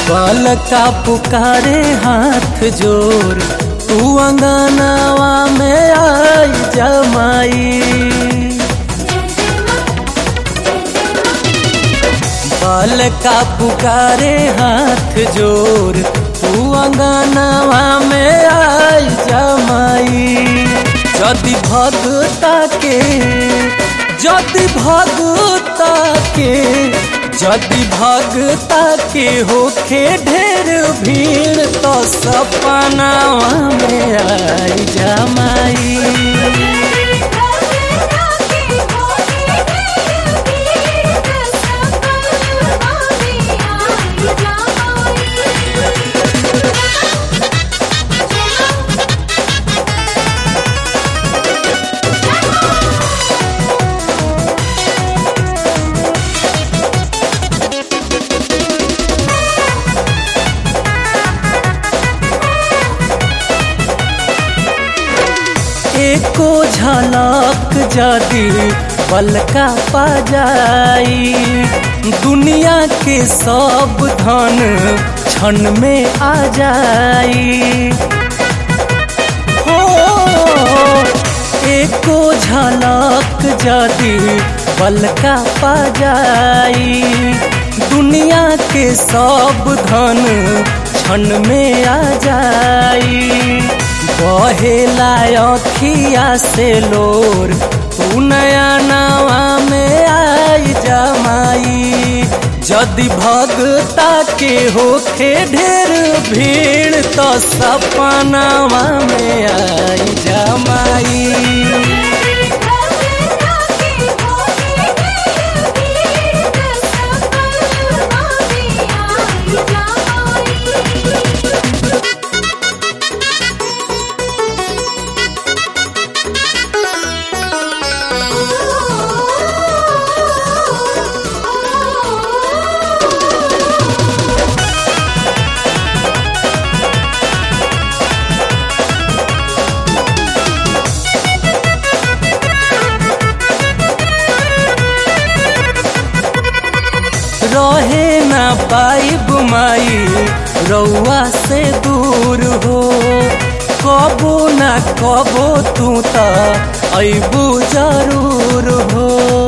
बाल का पुकारे हाथ जोर तू अंगनावा में आई जमाई बाल का पुकारे हाथ जोर तू अंगनावा में आई जमाई जदि भगता के जदि भगता के जदि भगता के होखे ढेर भीड़ तो सपनावा में आई जमाई एको झलक जदि बलका पा जाई दुनिया के सब धन क्षण में आ जाई हो एको झलक जदि बलका पा जाई दुनिया के सब धन क्षण में आ जाई बहेला अखिया से लोर तू नया नवा में आई जमाई जदि भगता के होखे ढेर भीड़ तो सपनावा में आई जमाई रहे ना पाई बुमाई रउआ से दूर हो कबो ना कबो तू त अबू जरूर हो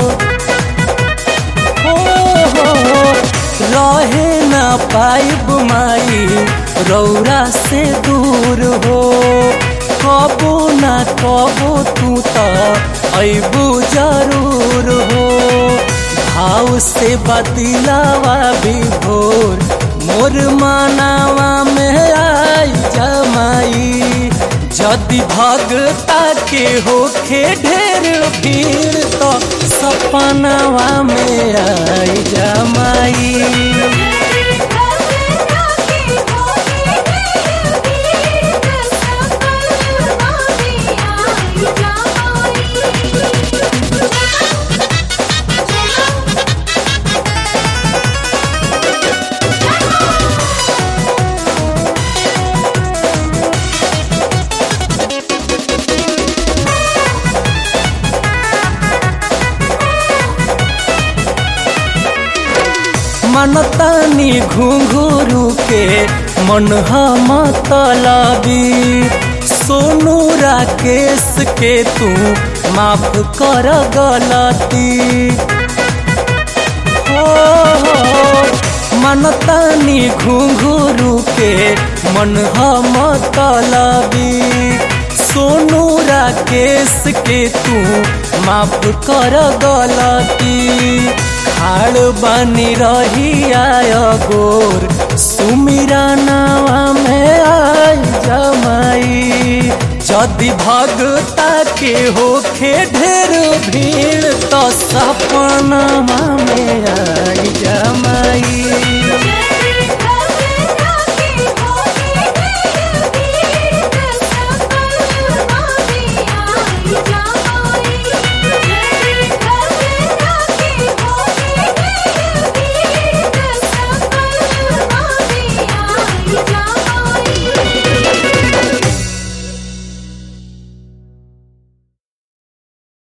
हो हो रहे ना पाई बुमाई रौरा से दूर हो कबो ना कबो तू त अबू जरूर हो भाव से बदिलावा भी भोर मोर मानावा में आई जमाई जदि भगता के होखे ढेर भीड़ तो सपनावा में आई जमाई मनतानी घुंघरू के मन मतलबी सोनू राकेश के तू माफ कर गलती हो मनतानी घुंघरू के मन मतलबी सोनू राकेश के तू माफ कर गलती खाड़ बनी रही आय गोर सुमिरा नावा में आई जमाई जदि भगता के होखे ढेर भीड़ तो सपना में आई जमाई